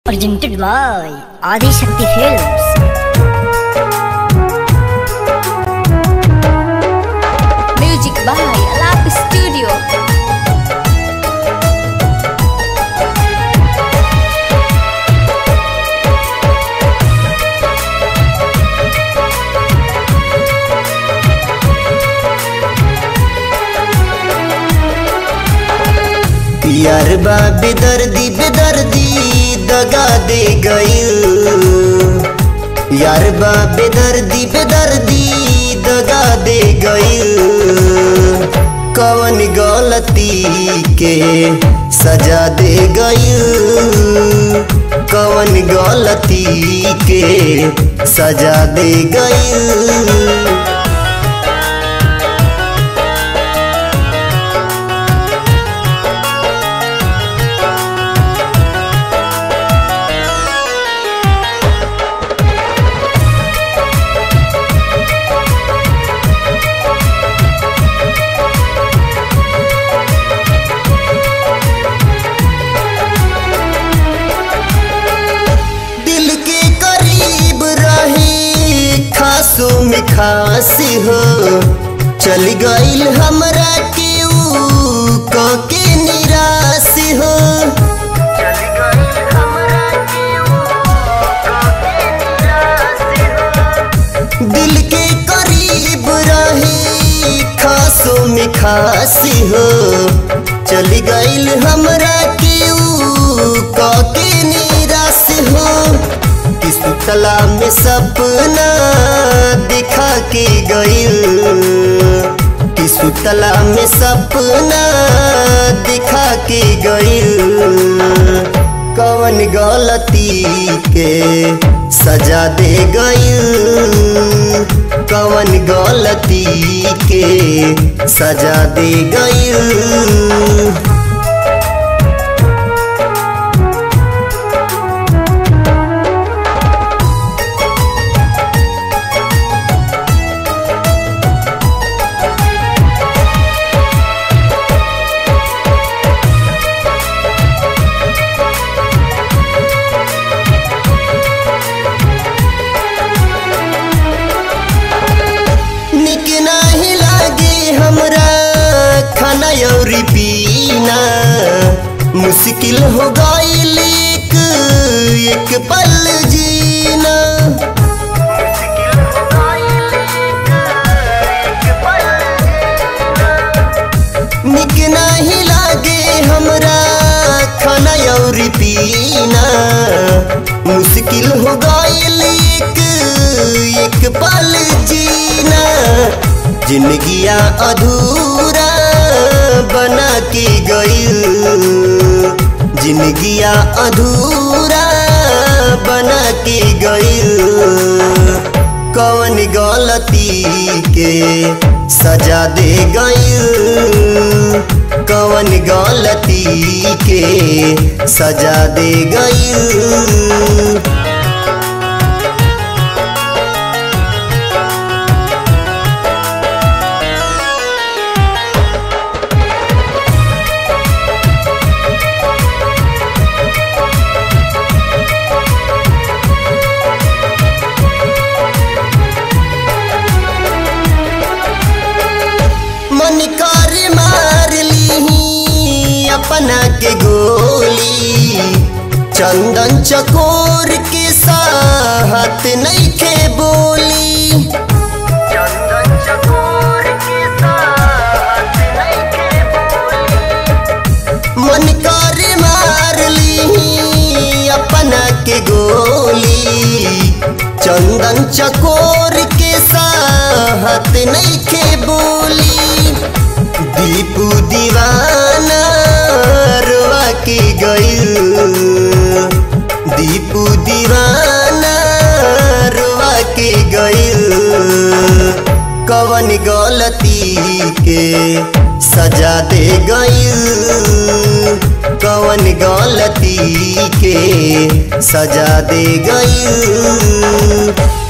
Presented by Adi Shakti Films. Music by Alap Studio. यार बा बेदर्दी बेदर्दी दगा दे गईल यार बा बेदर्दी बेदर्दी दगा दे गईल कवन गलती के सजा दे गईल कवन गलती के सजा दे गईल दिल के करीब रही खासो में खास हो चल गईल हमरा के ऊ क के निराश हो दिल के करीब रही खासो में खास हो चल गईल हमरा के ऊ क के निराश हो कि सुतला में सपना दिखा के गईल कि सुतला में सपना दिखा के गईल कवन गलती के सजा दे गईल कवन गलती के सजा दे गईल निक नाही लागे हमरा खाना अउरी पीना मुश्किल हो गईल एक एक पल जीना निक नाही लागे हमरा खाना अउरी पीना मुश्किल हो गईल एक एक पल जीना जिंदगिया अधूरा बना के गईल जिंदगिया अधूरा बना के गईल कौन गलती के सजा दे गईल कौन गलती के सजा दे गईल मन कर मार ली अपना के गोली चंदन चकोर के साथ नहीं के बोली मन कर मार ली अपना के गोली चंदन चकोर के साथ नहीं के बोली दीपू दीवाना रोआ के गईल दीपू दीवाना रोआ के गईल कवन गलती के सजा दे गईल कवन गलती के सजा दे गईल